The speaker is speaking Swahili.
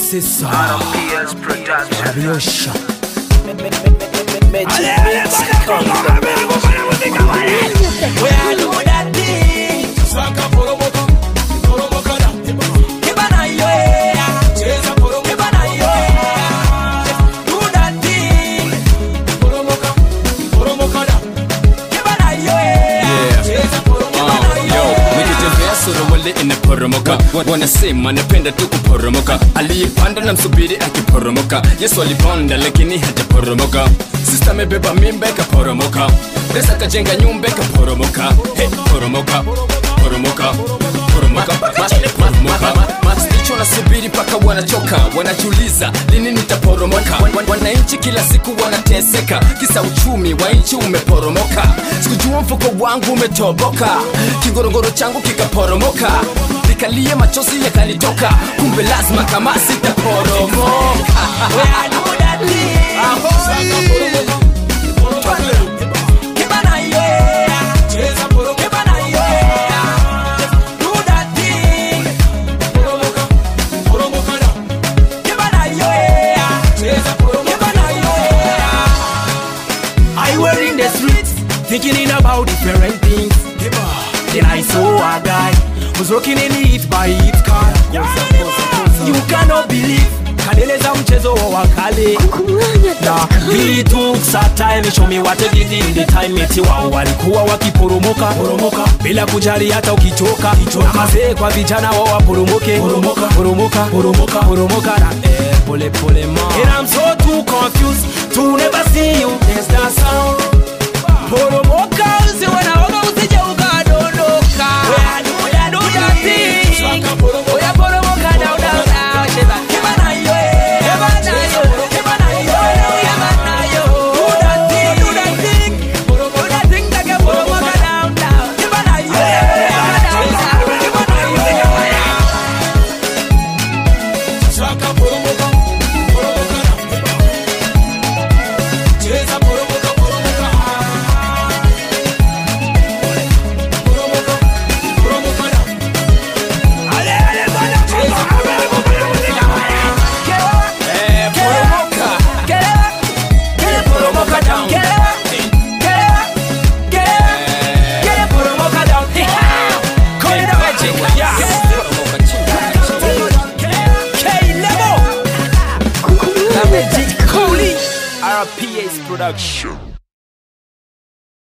sisa RPS Production. Abiosha suruwali inaporomoka wanasema napenda tu kuporomoka aliyepanda na msubiri akiporomoka yesu alipanda lakini hajaporomoka sista amebeba mimba ikaporomoka pesa kajenga nyumba ikaporomoka hey, poromoka poromoka poromoka poromoka masticho nasubiri mpaka wanachoka wanajiuliza lini nitaporomoka Wan- wan- wananchi kila siku wanateseka kisa uchumi wa nchi umeporomoka sikujua mfuko wangu umetoboka kingorongoro changu kikaporomoka nikalie machozi yakanitoka kumbe lazima kama sitaporomoka I were in the streets thinking about different things. Then I saw a guy who's working in it by his car. You cannot believe kaneleza mchezo wa wakale na he took some time show me what they did in the time eti wao walikuwa wakiporomoka poromoka bila kujali hata ukichoka na mazee kwa vijana wao waporomoke poromoka poromoka poromoka poromoka na eh, pole pole ma and I'm so too confused to never see you there's that sound poromoka usiwe naoga usije ukadondoka Do that thing. Oya, poromoka down, down, down. Cheza. Keba na yo, eh. Keba na yo. Keba na yo, eh. Keba na yo. Do that thing, do that thing. Do that thing like a poromoka down, down. Keba na yo, eh. Keba na yo. Keba na yo, eh. Eh, poromoka poromoka down RPS production